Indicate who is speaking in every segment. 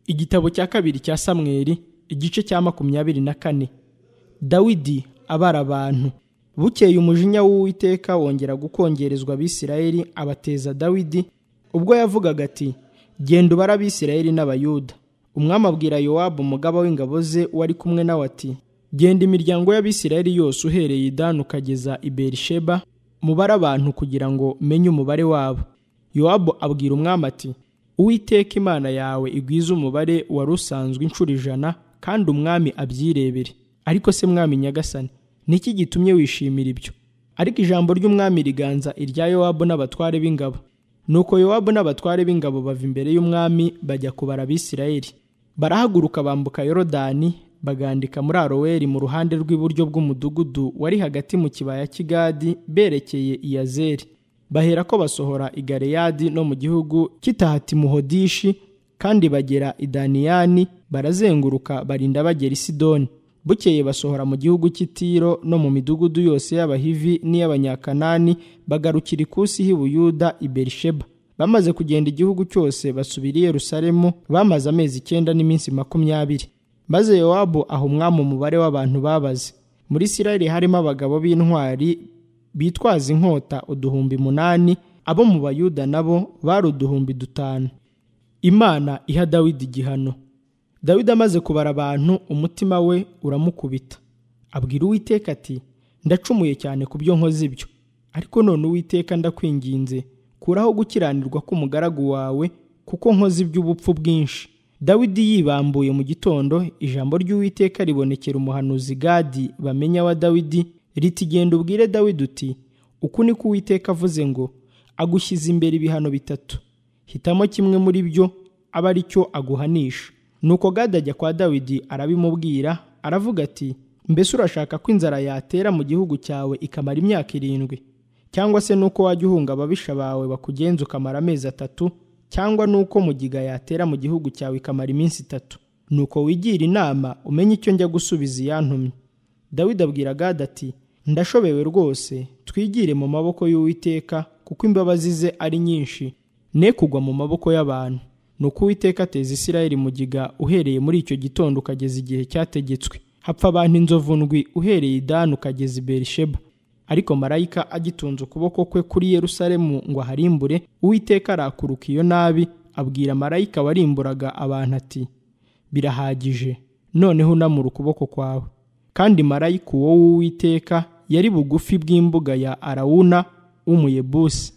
Speaker 1: igitabo cya kabiri cya samweli igice cya makumyabiri na kane dawidi abara abantu bukeye umujinya w'uwiteka wongera gukongerezwa abisirayeli abateza dawidi ubwo yavugaga ati genda ubare abisirayeli n'abayuda umwami abwira yowabu umugaba w'ingabo ze wari kumwe nawe ati genda imiryango y'abisirayeli yose uhereye idani ukageza i berisheba mubare abantu kugira ngo menye umubare wabo yowabu abwira umwami ati uwiteka imana yawe igwize umubare wari usanzwe inshuro ijana kandi umwami abyirebere ariko se mwami nyagasani ni iki gitumye wishimira ibyo ariko ijambo ry'umwami riganza irya yowabu n'abatware b'ingabo nuko yowabu n'abatware b'ingabo bava imbere y'umwami bajya kubara abisirayeli barahaguruka bambuka yorodani bagandika muri aroweri mu ruhande rw'iburyo bw'umudugudu wari hagati mu kibaya cy'igadi berekeye iyazeri bahera ko basohora i galeyadi no mu gihugu cy'itahatimuhodishi kandi bagera i daniyani barazenguruka barinda bagera i sidoni bukeye basohora mu gihugu cy'itiro no mu midugudu yose y'abahivi n'iy'abanyakanani bagarukira ikusi h'i buyuda i berisheba bamaze kugenda igihugu cyose basubira i yerusalemu bamaze amezi icyenda n'iminsi makumyabiri maze yowabu aha umwami umubare w'abantu babaze muri isirayeli harimo abagabo b'intwari bitwaza inkota uduhumbi munani abo mu bayuda nabo bari uduhumbi dutanu imana iha dawidi igihano dawidi amaze kubara abantu umutima we uramukubita abwira uwiteka ati ndacumuye cyane ku byo nkoze ibyo ariko none uwiteka ndakwinginze kuraho gukiranirwa k'umugaragu wawe kuko nkoze iby'ubupfu bwinshi dawidi yibambuye mu gitondo ijambo ry'uwiteka ribonekera umuhanuzi gadi bamenya wa dawidi ritigenda ubwire dawidi uti uku ni ko uwiteka avuze ngo agushyize imbere ibihano bitatu hitamo kimwe muri byo aba ari cyo aguhanisha nuko gadi ajya kwa dawidi arabimubwira aravuga ati mbese urashaka ko inzara yatera mu gihugu cyawe ikamara imyaka irindwi cyangwa se nuko wajya uhunga ababisha bawe bakugenza ukamara amezi atatu cyangwa nuko mugiga yatera mu gihugu cyawe ikamara iminsi itatu nuko wigira inama umenye icyo njya gusubiza iyantumye dawidi abwira gadi ati ndashobewe rwose twigire mu maboko y'uwiteka kuko imbabazi ze ari nyinshi ne kugwa mu maboko y'abantu nuko uwiteka ateza isirayeli mugiga uhereye muri icyo gitondo ukageza igihe cyategetswe hapfa abantu inzovu ndwi uhereye idani ukageza i berisheba ariko marayika agitunze ukuboko kwe kuri yerusalemu ngo aharimbure uwiteka arakuruka iyo nabi abwira marayika warimburaga abantu ati birahagije noneho unamura ukuboko kwawe kandi marayika uwo w'uwiteka yari bugufi bw'imbuga ya arawuna w'umuyebusi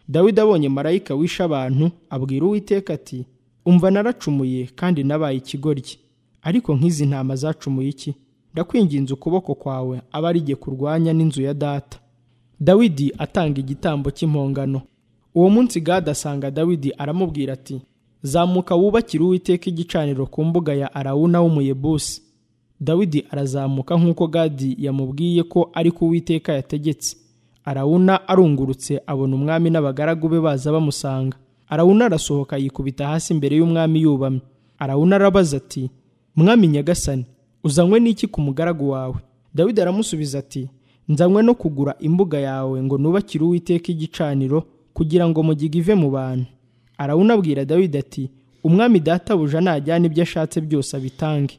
Speaker 1: dawidi abonye marayika wishe abantu abwira uwiteka ati umva naracumuye kandi nabaye ikigoryi ariko nk'izi ntama zacumuye iki ndakwinginze ukuboko kwawe aba arige kurwanya n'inzu ya data dawidi atanga igitambo cy'impongano uwo munsi gada asanga dawidi aramubwira ati zamuka wubakire uwiteka igicaniro ku mbuga ya arawuna w'umuyebusi dawidi arazamuka nk'uko gadi yamubwiye ko ari ko uwiteka yategetse arawuna arungurutse abona umwami n'abagaragu be baza bamusanga arawuna arasohoka yikubita hasi imbere y'umwami yubamye arawuna arabaza ati mwami nyagasani uzanywe n'iki ku mugaragu wawe dawidi aramusubiza ati nzanywe no kugura imbuga yawe ngo nubakire uwiteka igicaniro kugira ngo mugiga ive mu bantu arawunabwira dawidi ati umwami databuja najyana ibyo ashatse byose abitange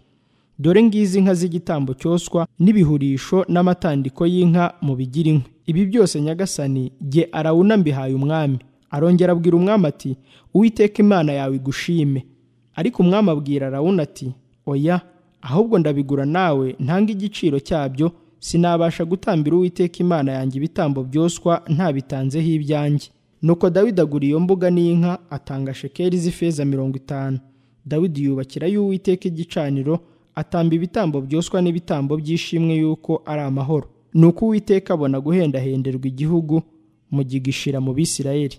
Speaker 1: dore ngizi inka z'igitambo cyoswa n'ibihurisho n'amatandiko y'inka mu bigira inkwi ibi byose nyagasani jye arawuna mbihaye umwami arongera abwira umwami ati uwiteka imana yawe igushime ariko umwami abwira arawuna ati oya ahubwo ndabigura nawe ntanga igiciro cyabyo sinabasha gutambira uwiteka imana yanjye ibitambo byoswa ntabitanzeho ibyanjye nuko dawidi agura iyo mbuga n'inka atanga shekeri z'ifeza mirongo itanu dawidi yubakira y'uwiteka igicaniro atamba ibitambo byoswa n'ibitambo by'ishimwe y'uko ari amahoro ni uko uwiteka abona guhendahenderwa igihugu mu gishira mu bisirayeli